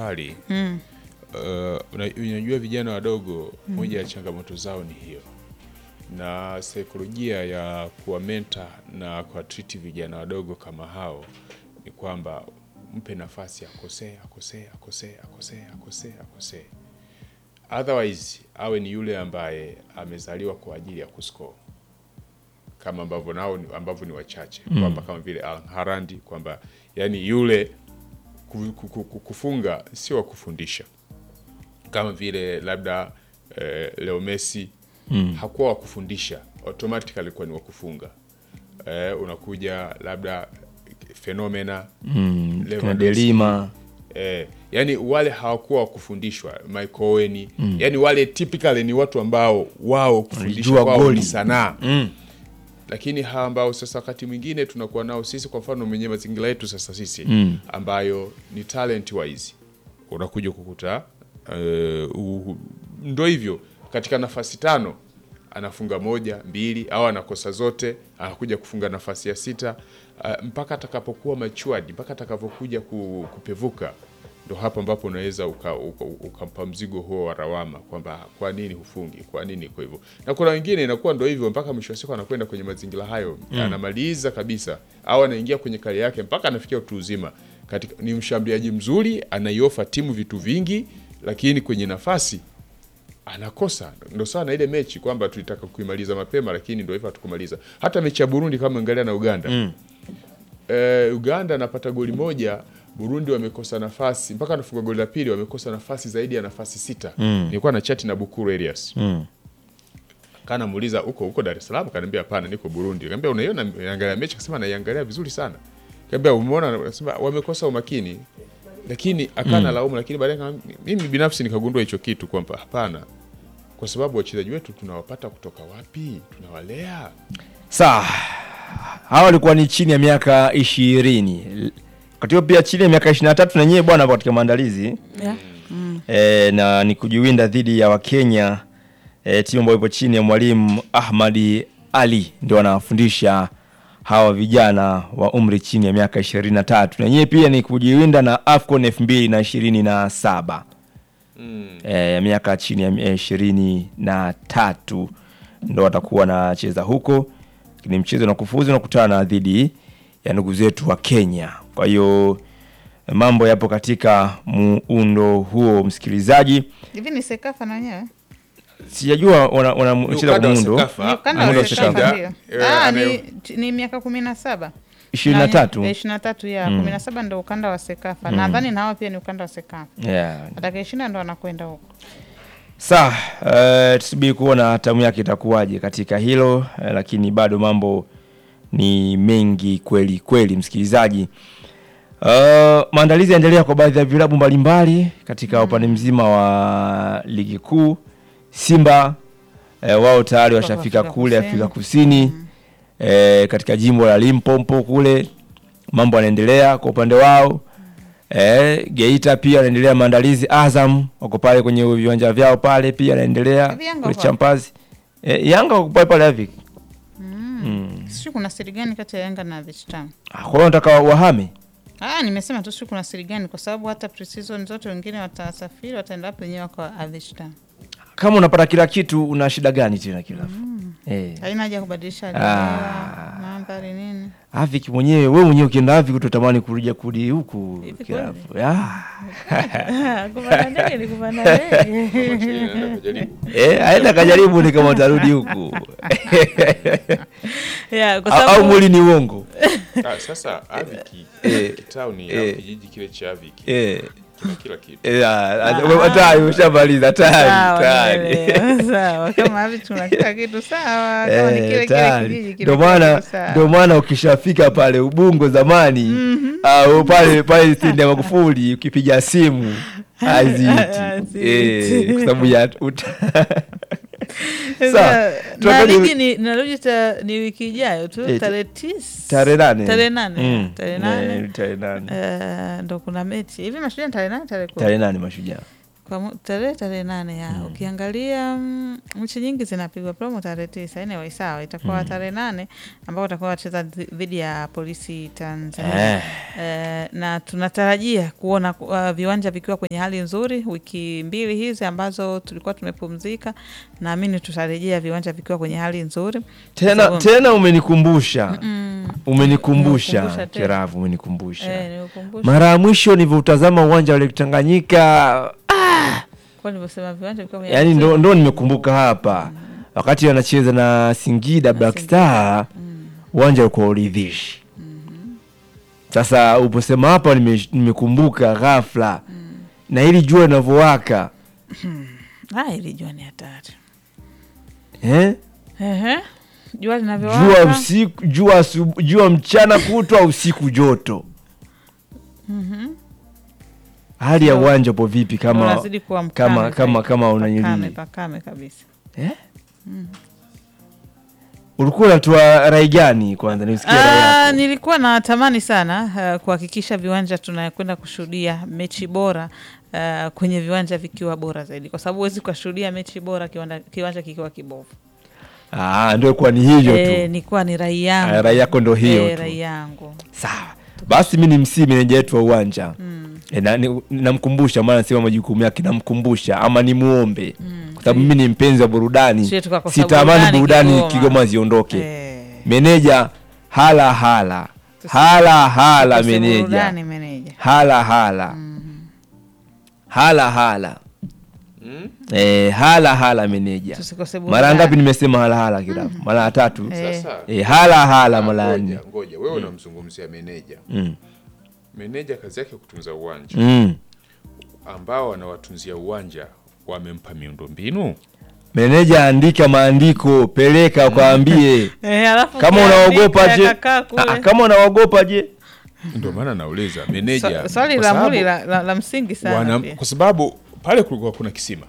awali Mm. uh, una- unajua vijana wadogo, moja ya changamoto zao ni hiyo, na saikolojia ya kuwamenta na kuwatriti vijana wadogo kama hao ni kwamba mpe nafasi akosee, akosee, akosee, akosee, akosee, akosee, otherwise awe ni yule ambaye amezaliwa kwa ajili ya kuscore kama ambavyo nao ni- ambavyo ni wachache kwamba kama vile Al Harandi kwamba yani yule ku- ku- ku- ku- kufunga sio wa kufundisha kama vile labda eh, Leo Messi hakuwa wa kufundisha, automatically alikuwa ni wa kufunga. Eh, unakuja labda Fenomena Mm, kina Lewandowski, Delima Eh, yani wale hawakuwa wa kufundishwa Michael Owen yani wale typically ni watu ambao wao kufundishwa Walijua kwao goli. ni sanaa mm. lakini hawa ambao sasa wakati mwingine tunakuwa nao sisi, kwa mfano mwenye mazingira yetu sasa sisi Mm. ambayo ni talent wise, unakuja kukuta uh, ndo hivyo katika nafasi tano anafunga moja mbili, au anakosa zote, anakuja kufunga nafasi ya sita uh, mpaka atakapokuwa matured, mpaka atakapokuja ku, kupevuka ndo hapo ambapo unaweza ukampa uka, uka ukampa mzigo huo wa lawama kwamba kwa nini hufungi, kwa nini iko hivyo. Na kuna wengine inakuwa ndo hivyo mpaka mwisho wa siku anakwenda kwenye mazingira hayo anamaliza kabisa, au anaingia kwenye kari yake mpaka anafikia utu uzima. Katika, ni mshambuliaji mzuri, anaiofa timu vitu vingi, lakini kwenye nafasi anakosa. Ndo sawa na ile mechi kwamba tulitaka kuimaliza mapema, lakini ndo hivyo hatukumaliza. Hata mechi ya Burundi kama angalia na Uganda Mm. eh, Uganda anapata goli moja, Burundi wamekosa nafasi mpaka anafunga goli la pili, wamekosa nafasi zaidi ya nafasi sita. Mm. Nilikuwa na chati na Bukuru Elias Mm. kana muuliza uko huko Dar es Salaam, kaniambia hapana, niko Burundi. Kaambia unaiona naangalia mechi, akasema naiangalia vizuri sana. Kaambia umeona, nasema wamekosa umakini, lakini akana laumu, lakini baadaye kama- mimi binafsi nikagundua hicho kitu kwamba hapana, kwa sababu wachezaji wetu tunawapata kutoka wapi? Tunawalea Sawa, hawa walikuwa ni chini ya miaka ishirini wakati huo pia chini ya miaka ishirini na tatu na nyewe bwana, katika maandalizi Yeah. e, na ni kujiwinda dhidi ya Wakenya e, timu ambayo ipo chini ya mwalimu Ahmadi Ali ndio wanawafundisha hawa vijana wa umri chini ya miaka ishirini na tatu na nyewe pia ni kujiwinda na AFCON elfu mbili na ishirini na saba eh, ya miaka chini ya ishirini na tatu ndo watakuwa wanacheza huko, lakini mchezo na kufuzu unakutana na dhidi ya ndugu zetu wa Kenya. Kwa hiyo mambo yapo katika muundo huo, msikilizaji. Hivi ni Sekafa na wenyewe? Sijajua wana- wanacheza Ukanda kwa wa muundo Sekafa, Ni ukanda muundo wa wa Sekafa Sekafa. ndio. Eh, Ah, anayo- ni, ni miaka kumi na saba ishirini na tatu ishirini na tatu ya kumi na saba ndo ukanda wa Sekafa. Nadhani na hawa pia ni ukanda wa Sekafa. yeah. Atakayeshinda ndo anakwenda huko. Sawa, uh, tusubiri kuona tamu yake itakuwaje katika hilo uh, lakini bado mambo ni mengi kweli kweli, msikilizaji. Uh, maandalizi yanaendelea kwa baadhi ya vilabu mbalimbali katika upande mzima wa ligi kuu. Simba uh, wao tayari Kutoka washafika Afrika kule Kusini. Afrika Kusini uh, katika jimbo la Limpopo kule, mambo yanaendelea kwa upande wao. Eh, Geita pia wanaendelea maandalizi. Azam wako pale kwenye viwanja vyao pale pia wanaendelea Hivi Yanga kule wako Champazi. Eh, Yanga wako pale pale Avic. Sijui kuna siri gani kati ya Yanga na Beach Town. Ah, Kwa hiyo nataka wahame. Ah, nimesema tu sijui kuna siri gani kwa sababu hata pre-season zote wengine watasafiri wataenda hapo wenyewe kwa Beach Town. Kama unapata kila kitu una shida gani tena kila? Eh. Haina haja ya kubadilisha hali Ah. ya hewa, mandhari nini. Avic mwenyewe wewe mwenyewe ukienda Avic utatamani kurudi kurudi huku Hivi kila. kweli? Ah. Kupanda ndege ni kupanda ndege. Jaribu. Eh, aenda kajaribu ni kama utarudi huku. Yeah, kwa Au- Au sababu mwili ni uongo. Ah, sasa Aviki Eh, kitauni eh. au kijiji kile cha Aviki Eh. kina kila kitu. Eh, ah, tayari ushamaliza tayari Sawa, tayari. nimeelewa. Sawa, kama hivi tuna kila kitu sawa, kama ni Eh, kile kile tayari. kijiji kile Ndio kile maana kitu sawa. ndio maana ukishafika pale Ubungo zamani au pale pale stendi ya Magufuli ukipiga simu haziiti Haziiti. eh, kwa sababu ya uta- Sasa, Sawa, na tuangalie- ligi ni narudi ta, ni wiki ijayo tu Eh, tarehe tisa tarehe nane tarehe nane Mm. tarehe Eh, nane tarehe nane Eh, ndo kuna mechi hivi mashujaa ni tarehe nane tarehe kumi tarehe nane mashujaa kwa mu- tarehe tarehe nane ya ukiangalia mm, mechi nyingi zinapigwa promo tarehe tisa anyway sawa itakuwa tarehe nane ambao watakuwa wacheza dhi- dhidi ya polisi Tanzania Eh. eh, na tunatarajia kuona uh, viwanja vikiwa kwenye hali nzuri wiki mbili hizi ambazo tulikuwa tumepumzika naamini tutarejea viwanja vikiwa kwenye hali nzuri tena Sababu- tena umenikumbusha mm, umenikumbusha Nimekukumbusha tena. Kiravu, umenikumbusha eh, niukumbushe mara ya mwisho nilivyoutazama uwanja wa Lake Tanganyika, kwa nilivyosema viwanja vikiwa kwenye yani hali ndo, nzuri. ndo nimekumbuka hapa wakati wanacheza na Singida Black Singida. Star, uwanja ulikuwa uridhishi. Sasa uposema hapa nime- nimekumbuka ghafla na ili jua linavyowaka Ah, ili jua ni hatari eh? Ehe. jua jua linavyowaka usiku jua, asubu- jua mchana kutwa usiku joto hali ya So, uwanja upo vipi kama unazidi kuwa mkame kama kama zaidi. kama pakame, unanili pakame kabisa eh? ulikuwa unatoa rai gani kwanza nisikia rai Ah, yako nilikuwa natamani sana uh, kuhakikisha viwanja tunakwenda kushuhudia mechi bora uh, kwenye viwanja vikiwa bora zaidi, kwa sababu huwezi ukashuhudia mechi bora kiwanja, kiwanja kikiwa kibovu. ah, ndio kuwa ni hivyo Eh, tu nilikuwa ni rai yangu Ah, rai yako ndo hiyo Eh, tu. rai yangu sawa basi mi ni msii meneja wetu wa uwanja e, na, ni- namkumbusha maana nasema majukumu yake namkumbusha ama nimuombe kwa sababu mimi ni mpenzi wa burudani Sio tukakosa sitamani burudani burudani Kigoma. kigoma ziondoke Eh, meneja hala hala Tusi- hala hala tukose meneja burudani meneja. hala hala hala hala eh, hala hala meneja Tusikose mara burudani. ngapi nimesema hala hala kirafu mara ya tatu Eh. Sasa eh, hala hala mara ya nne ngoja, ngoja wewe unamzungumzia meneja. Mm. Meneja kazi yake kutunza uwanja, Mm. ambao wanawatunzia uwanja wamempa miundombinu. meneja andika maandiko peleka ukaambie Eh, alafu kama ukiandika unaogopa je yakakaa kule. Ah, kama unaogopa je Ndio maana nauliza meneja, Swa- swali kwa la sababu muli la, la, la msingi sana wana- pia. kwa sababu pale kulikuwa kuna kisima,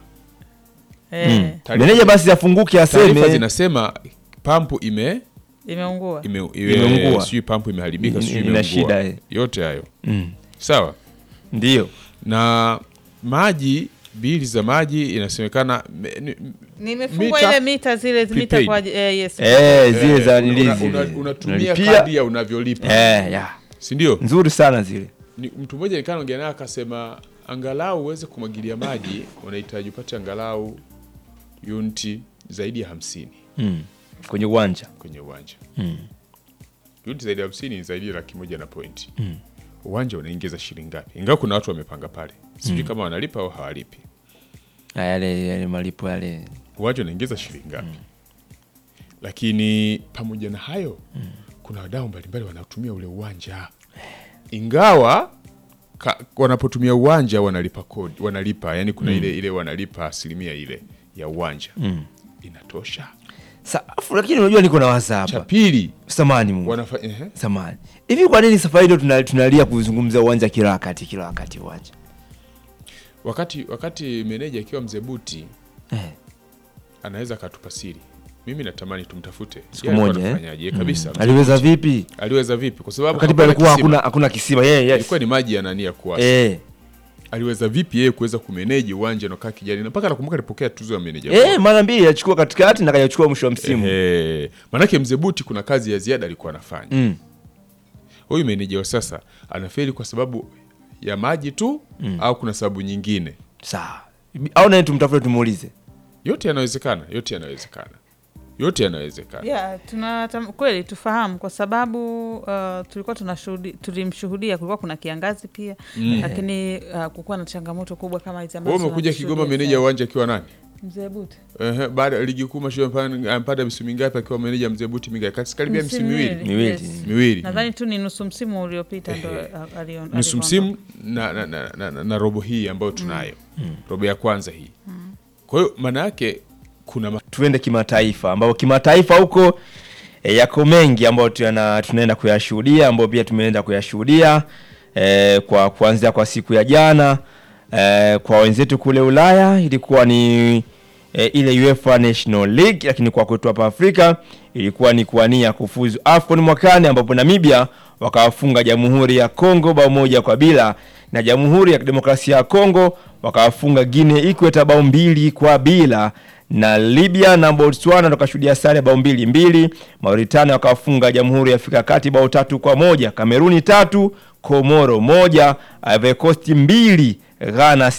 Eh, Taarifa- meneja basi afunguke taarifa aseme zinasema pampu ime imeungua ime, Imeungua. ime sijui pampu imeharibika, Ina- sijui ina imeungua. shida, eh. yote hayo mm. sawa. ndio Na maji, bili za maji inasemekana me- ni- nimefungwa Mita- ile mita zile mita prepaid. kwa aj- eh, yes. eh, zile eh, za una- nili una- zile una- unatumia Unalipia. kadi ya unavyolipa eh, ya. si ndio? nzuri sana zile Ni- mtu mmoja nikaa naongea naye akasema angalau uweze kumwagilia maji unahitaji upate angalau uniti zaidi ya hamsini mm. kwenye uwanja kwenye uwanja mm. uniti zaidi ya hamsini ni zaidi ya laki moja na pointi uwanja unaingiza shilingi ngapi ingawa kuna watu wamepanga pale sijui kama wanalipa au hawalipi Ah, yale yale malipo yale uwanja unaingiza shilingi ngapi lakini pamoja na hayo kuna wadau mbalimbali wanaotumia ule uwanja ingawa ka, wanapotumia uwanja wanalipa kodi wanalipa yani kuna ile ile wanalipa asilimia ile ya uwanja inatosha Sa, afu lakini unajua niko na wasa cha hapa pili samani Mungu wanafa, ehe. samani hivi kwa nini safari ndio tuna- tunalia kuzungumzia uwanja kila wakati kila wakati uwanja wakati wakati meneja akiwa mzee buti eh. anaweza akatupa siri mimi natamani tumtafute siku Yeye alikuwa moja eh? anafanyaje kabisa aliweza vipi aliweza vipi kwa sababu wakati hakuwa na palikuwa kisima. hakuna hakuna kisima yeah, yes. ilikuwa ni maji ya nani ya kuwasa eh. aliweza vipi yeye kuweza kumeneji uwanja unakaa kijani na mpaka nakumbuka alipokea tuzo ya meneja Eh, mara mbili achukua katikati na kajachukua mwisho wa msimu Ehe. manake mzee buti kuna kazi ya ziada alikuwa anafanya mm. huyu meneja wa sasa anafeli kwa sababu ya maji tu au kuna sababu nyingine sawa au naye tumtafute tumuulize yote yanawezekana yote yanawezekana yote yanawezekana Yeah, tuna tam- kweli tufahamu kwa sababu uh, tulikuwa tunashuhudi, tulimshuhudia kulikuwa kuna kiangazi pia lakini uh, kukuwa na changamoto kubwa kama hizi ambazo wewe umekuja tunazishuhudia Kigoma meneja sasa. wa uwanja akiwa nani Mzee Buti Ehe, baada ya ligi kuu mashua ampata misimu mingapi akiwa meneja mzee buti mingapi Kati- karibia misimu miwili Miwili. yes. miwili nadhani tu ni nusu msimu uliopita ndo Ehe. uh, alion- nusu alivyoondoka. msimu na, na, na, na, na, na robo hii ambayo tunayo robo ya kwanza hii kwa hiyo maana yake kuna ma- tuende kimataifa ambapo kimataifa huko e, yako mengi ambayo tuna, tunaenda kuyashuhudia ambayo pia tumeenda kuyashuhudia e, kwa kuanzia kwa siku ya jana e, kwa wenzetu kule Ulaya ilikuwa ni e, ile UEFA National League, lakini kwa kwetu hapa Afrika ilikuwa ni kuania kufuzu AFCON mwakani ambapo Namibia wakawafunga Jamhuri ya Kongo bao moja kwa bila na Jamhuri ya Kidemokrasia ya Kongo wakawafunga Guinea Ikweta bao mbili kwa bila na Libya na Botswana tukashuhudia sare bao mbili mbili. Mauritania wakawafunga Jamhuri ya Afrika ya Kati bao tatu kwa moja. Kameruni tatu Komoro moja. Ivory Coast mbili Ghana